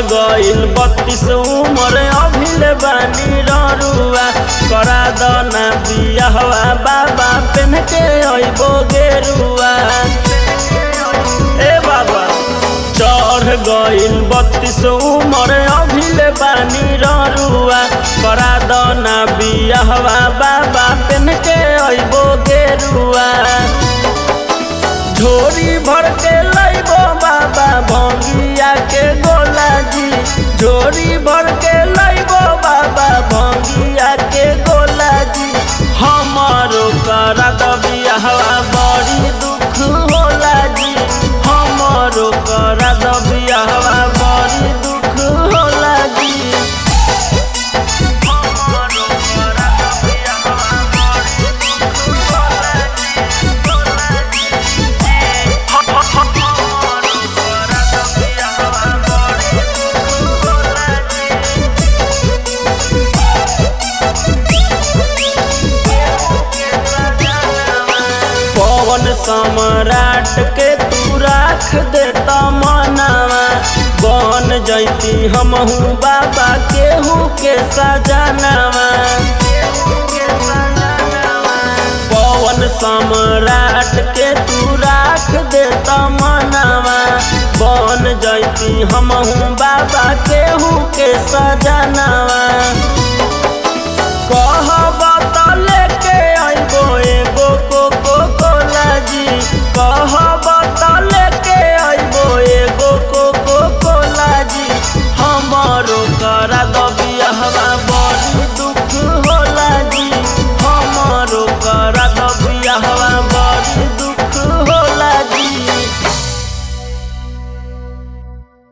गइल बत्तीस उमर अभिल बानी ररुआ करा दना बियाहवा बाबा पेन के अइबो गेरुआ ए बाबा चढ़ गइल बत्तीस उमर अभिल बानी ररुआ करा दना बियाहवा बाबा पेन के अइबो गेरुआ झोरी भर के लइबो बाबा भंगिया के गोला जी झोरी भर के लइबो बाबा भंगिया के गोला जी हमारो करा दबियाहवा बड़ी दुख होला जी हमारो करा दबियाहवा बड़ी दुख होला जी हमारो करा दबियाहवा बड़ी दुख होला जी होला जी पवन सम्राट के तू राख देता मनावा बन जैती हमहू बाबा केहू के सजनावा पवन सम्राट के तू राख देता मनावा बन जैती हमहू बाबा केहू के सजनावा